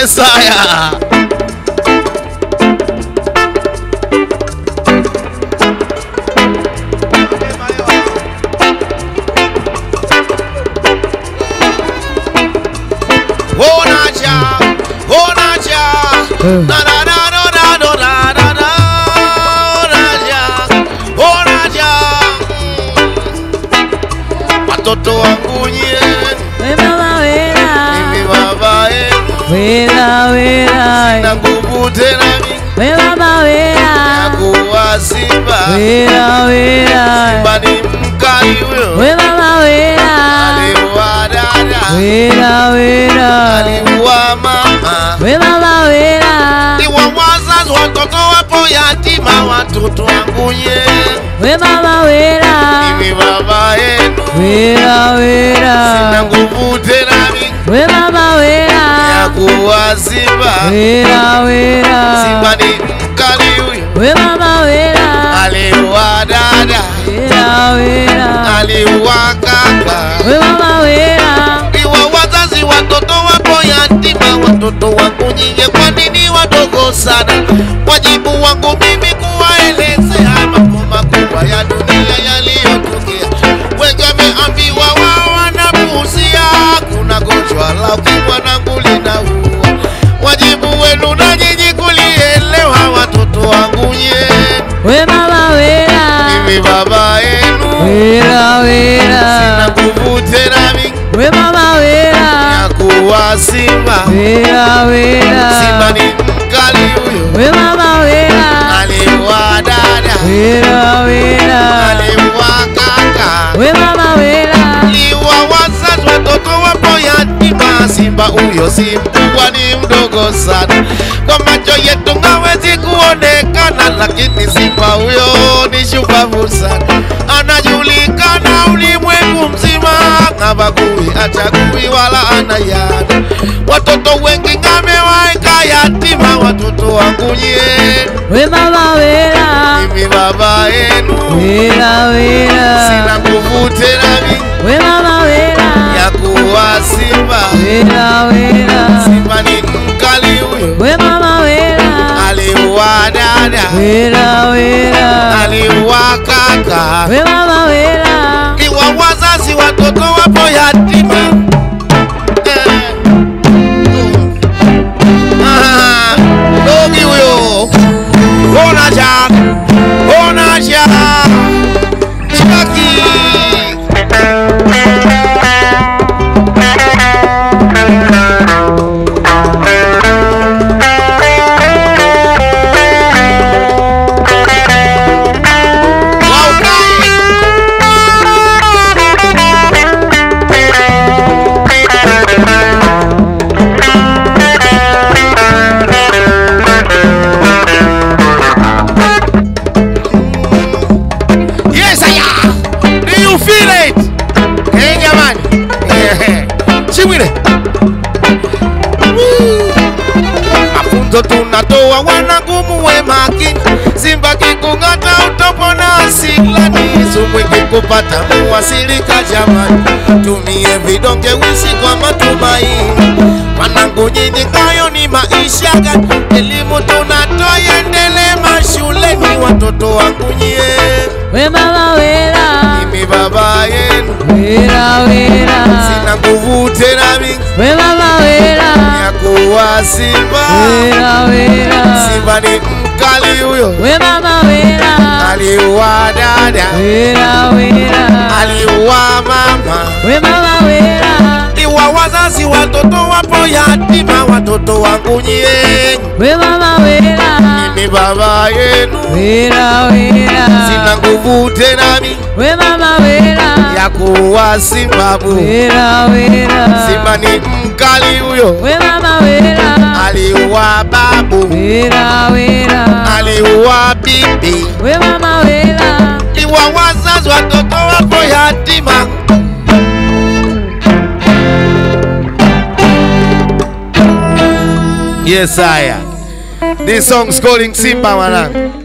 Yes, haya. Onaja, onaja, na na na na na na na na na, onaja, onaja. Mm. Watoto wangu nyie, We mama wera, mimi baba yenu, wera wera, na nguvu tena mingi we mama ya wera, kuwa simba. wera wera, Simba ni mkali huyo, we mama wera, aliua dada, wera wera, aliua mama. we mama wera, Ni wa wazazi, watoto wapo yatima, watoto wangu nyie, we mama wera, mimi baba yenu, wera na wera, nguvu tena mingi we mama ya wera, kuwa simba. wera wera, Simba ni mkali huyo, we mama wera, aliua dada, wera wera, aliua kaka. we mama wera, Iwa wazazi watoto wapo yatima, watoto wangu nyinyi, kwa nini wadogo sana? Wajibu wangu mimi kuwaelezea mambo makubwa ya dunia yaliyotokea. Wengi wameambiwa wao wanapuuzia, kuna gonjwa la ukimwi nangu linaua. Wajibu wenu na nyinyi kulielewa, watoto wangu nyie, we mama wera, mimi baba yenu, wera wera. sina nguvu tena mingi We mama wera, ya kuwa simba. wera wera, Simba ni mkali huyo, we mama wera, aliua dada, wera wera, aliua kaka, we mama wera, aliua wazazi, watoto wapo yatima. Simba huyo si mkubwa, ni mdogo sana, kwa macho yetu hawezi kuonekana, lakini simba huyo ni shupavu sana, anajulikana ulimwengu mzima, habagui, achagui wala anayana. Watoto wengi amewaeka yatima, watoto wangu nyie we mama wera, mimi baba yenu wera wera, sina nguvu tena mingi we mama wera, ya kuwa simba. wera wera, Simba ni mkali huyo, we mama wera, aliua dada, wera wera, aliua kaka, we mama wera, iwa wazazi, watoto wapo yatima. Eh. Ah, Dogi huyo, ona ja, ona ja, Chaki. Yes, aya. Do you feel it? Hey, jamani. Eh, Chimwile. Woo. Mafunzo tunatoa wanangu we makini. Simba kikung'ata utopona asilani. Sumu ikikupata muwasilika jamani. Tumie vidonge wisi kwa matumaini. Wanangu nyinyi hayo ni maisha gani? Elimu tunatoa iendelee mashuleni watoto wangu nyie. we mama wera, Mimi baba yenu wera wera, sina nguvu tena mingi we mama wera, ya kuwa simba. wera wera, Simba ni mkali huyo, we mama wera, aliua dada, wera wera, aliua mama, we mama wera, iwa wazazi, watoto wapo yatima, watoto wangu nyie. we mama wera, Mimi baba yenu wera wera, sina nguvu tena mingi we mama wera, ya kuwa simba bu. wera wera, Simba ni mkali huyo, we mama wera, aliua babu, wera wera, aliua bibi we mama wera, iwa wazazi watoto wapo yatima. Yes, haya. This song's calling Simba mwanangu.